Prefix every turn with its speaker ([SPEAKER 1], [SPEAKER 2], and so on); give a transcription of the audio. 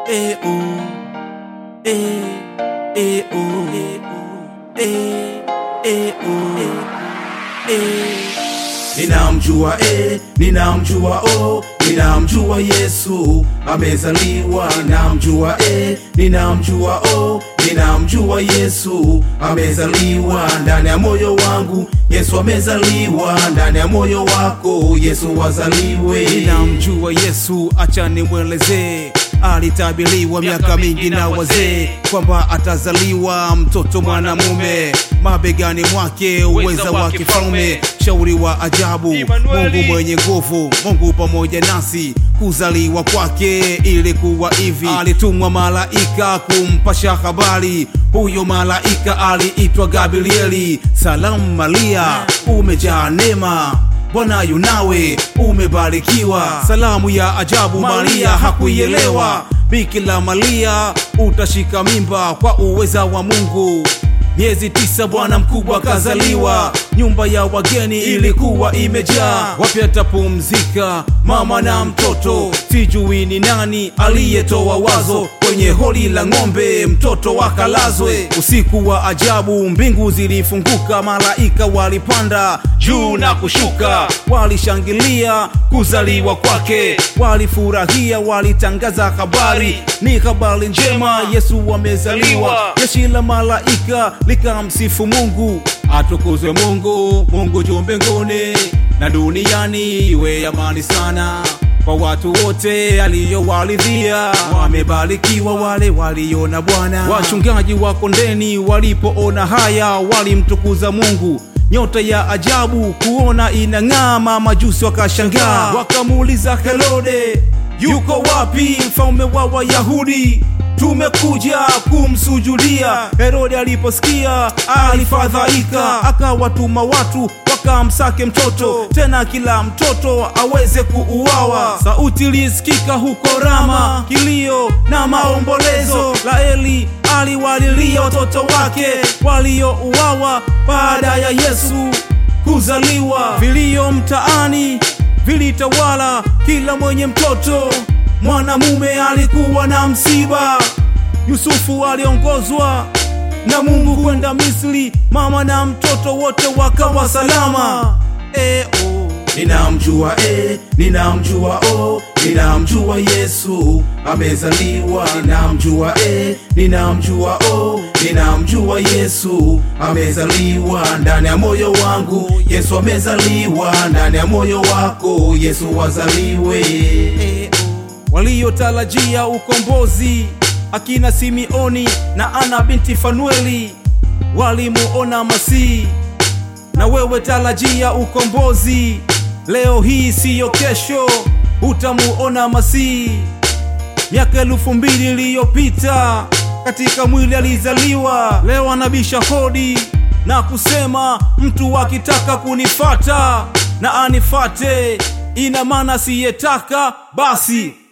[SPEAKER 1] eh, oh. Eh, eh, oh. Eh, eh, oh. Eh. Ninamjua eh, ninamjua oh, ninamjua Yesu amezaliwa. Ninamjua eh, ninamjua oh, ninamjua Yesu amezaliwa ndani ya moyo wangu. Yesu amezaliwa ndani ya moyo wako, Yesu wazaliwe.
[SPEAKER 2] Ninamjua Yesu, acha nimwelezee. Alitabiliwa miaka mingi na wazee kwamba atazaliwa mtoto mwanamume, mabegani mwake uweza wa kifalme, shauri wa ajabu, Mungu mwenye nguvu, Mungu pamoja nasi. Kuzaliwa kwake ilikuwa hivi, alitumwa malaika kumpasha habari. Huyo malaika aliitwa Gabrieli. Salamu Maria, umejaa neema Bwana yunawe umebarikiwa. Salamu ya ajabu Maria hakuielewa. Bikira Maria utashika mimba kwa uweza wa Mungu. Miezi tisa bwana mkubwa kazaliwa, nyumba ya wageni ilikuwa imejaa. Wapi atapumzika mama na mtoto? Sijui ni nani aliyetoa wazo kwenye holi la ng'ombe mtoto wakalazwe. Usiku wa ajabu, mbingu zilifunguka, malaika walipanda juu na kushuka, walishangilia kuzaliwa kwake, walifurahia, walitangaza habari, ni habari njema, Yesu amezaliwa. Jeshi la malaika likamsifu Mungu, atukuzwe Mungu, Mungu juu mbinguni na duniani iwe amani sana kwa watu wote aliyowaridhia, wamebarikiwa wale waliona Bwana. Wachungaji wa kondeni walipoona haya, walimtukuza Mungu. Nyota ya ajabu kuona inang'aa, majusi wakashangaa, wakamuuliza Herode, yuko wapi mfalme wa Wayahudi? Tumekuja kumsujudia. Herode aliposikia alifadhaika, akawatuma watu wakamsake mtoto, tena kila mtoto aweze kuuawa. Sauti ilisikika huko Rama, kilio na maombolezo. Raheli aliwalilia watoto wake waliouawa baada ya Yesu kuzaliwa. Vilio mtaani vilitawala, kila mwenye mtoto mwanamume alikuwa na msiba. Yusufu aliongozwa na Mungu kwenda Misri, mama na mtoto wote wakawa salama. E, oh.
[SPEAKER 1] Ninamjua eh, ninamjua oh, ninamjua Yesu amezaliwa. Ninamjua eh, ninamjua oh, ninamjua Yesu amezaliwa ndani ya moyo wangu. Yesu amezaliwa ndani ya moyo wako, Yesu wazaliwe.
[SPEAKER 2] E, oh. Waliotarajia ukombozi akina Simeoni na Ana binti Fanueli walimuona Masihi, na wewe tarajia ukombozi leo hii, siyo kesho, utamuona Masihi. Miaka elfu mbili iliyopita katika mwili alizaliwa, leo anabisha hodi na kusema, mtu akitaka kunifata na anifate, ina maana siyetaka basi